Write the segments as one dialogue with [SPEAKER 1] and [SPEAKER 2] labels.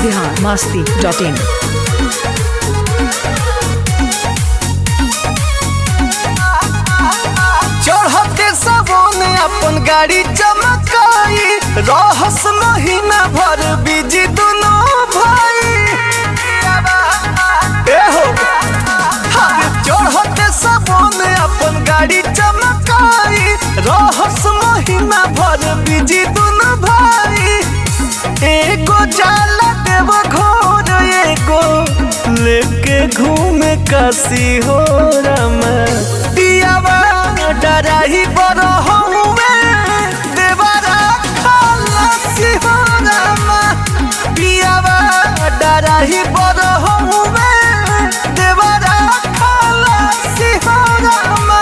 [SPEAKER 1] Bihar Masti dot इन
[SPEAKER 2] चढ़ते सबों ने अपन गाड़ी चमकाई रहस महीना भर बिजी दोनों भाई ए हो हाँ, चढ़ते सबों ने अपन गाड़ी चमकाई रहस महीना भर बिजी दोनों भाई एगो जाला देव घोर एगो लेके घूमे काशी हो रमा दियावा डराही बड़ हउवे देवरा खलासी हो रमा दियावा डराही बड़ हउवे देवरा खलासी हो रमा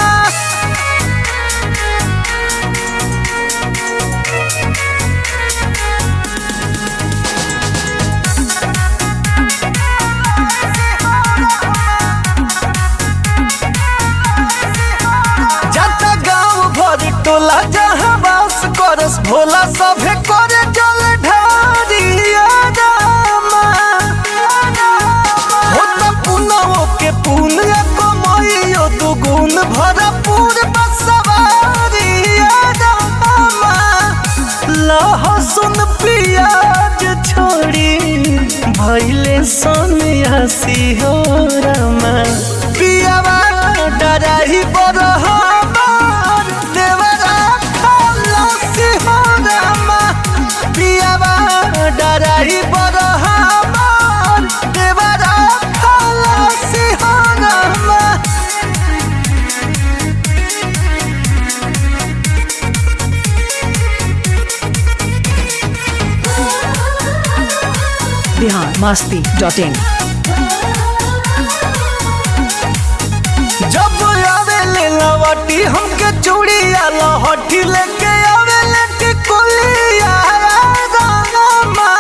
[SPEAKER 2] जाता गाँव भर टोला जहाँ बास करस भोला सभे करे जल ढारिया रामा होता पुनवो के पुण्य कमैयो दुगुन भरपूर बसवारिया रामा लहसुन प्याज छोड़ी भैले सन्यासी हो रमा पियावा डराही बड़ हमार देवरा खलासी हो रमा पियावा डराही बड़ हमार देवरा खलासी हो रमा
[SPEAKER 1] बिहार मास्ती डॉट इन
[SPEAKER 2] जब आवेले लवटी हमके चूड़िया लहठी लेके आवेले टिकुलिया रामा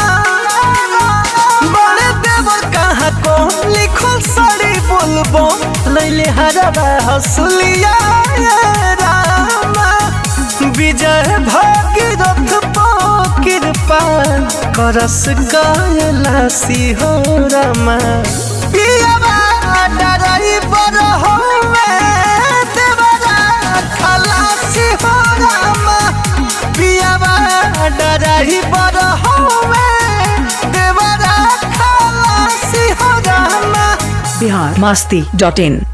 [SPEAKER 2] बड़े देवर कहाँ को लिखल साड़ी बोलबो लैले हरबा हसुलिया रामा विजय भागीरथ पो कृपा करस कायलासी हो रमा पियावा डराई बड़ होवे देवरा खलासी हो रमा पियावा डराई बड़ होवे देवरा खलासी हो रमा
[SPEAKER 1] बिहार मास्ती डॉट इन